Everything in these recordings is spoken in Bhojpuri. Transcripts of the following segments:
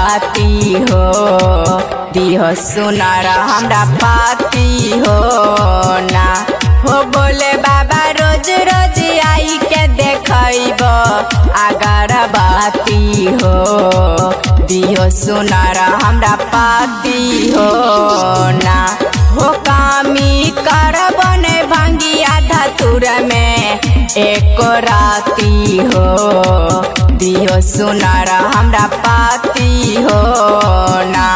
बाती हो दिहो सुनार हमरा पाती हो ना हो बोले बाबा रोज रोज आई के देखब आगर बाती हो दिहो सुनार हमरा पाती हो ना हो कामी करब ने भंगिया धतुर में एक राती हो दिहो सुनार हमरा पाती हो ना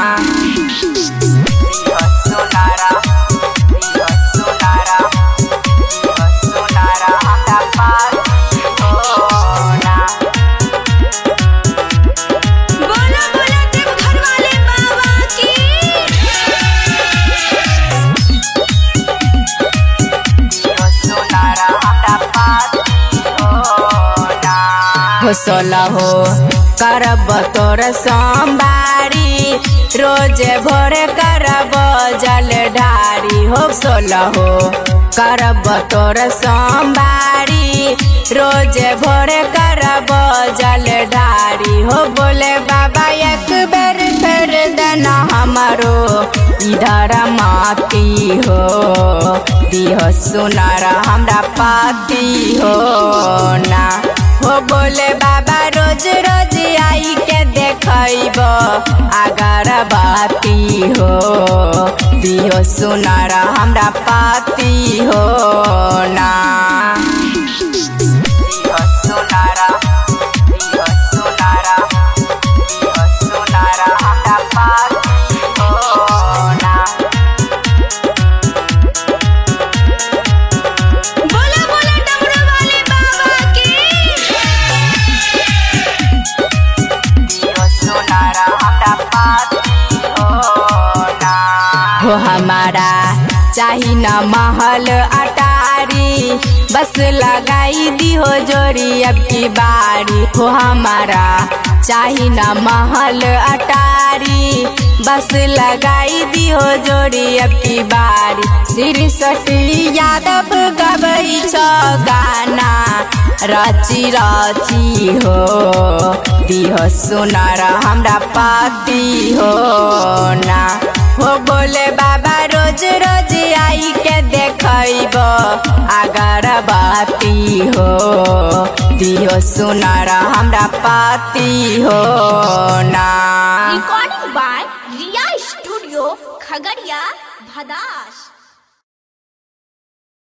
दिहो सुनारा दिहो सुनारा दिहो सुनारा हमरा पाती हो ना बोला बोला देव घर वाले बाबा की हो सोला हो करब तोर सोमवारी रोज भोर करब जल ढारी हो सोला हो करब तोर सोमवारी रोज भोर करब जल ढारी हो बोले बाबा एक बेर फेर देना हमारो इधर माती हो दिहो सुनार हमरा पाती हो ना हो बोले बाबा रोज रोज आई के देखब आगर बाती हो दिहो सुनार हमरा पाती हो ना दिहो सुनारा दिहो सुनारा दिहो सुनारा हमरा पाती हो ना बोला बोला डमरू वाले बाबा की दियो सुनारा हमरा पाती हो ना हो हमारा चाही न महल अटारी बस लगाई दिहो जोरी अब की बारी हो हमारा चाही न महल अटारी बस लगाई दिहो जोड़ी अब की बारी श्री सटी यादव गबई छ गाना रची रची हो दिहो सुनार हमरा पाती हो ना हो बोले बाबा रोज रोज आई के देखब आगर बाती हो दिहो सुनार हमरा पाती हो ना recording by Riya studio Khagaria भदास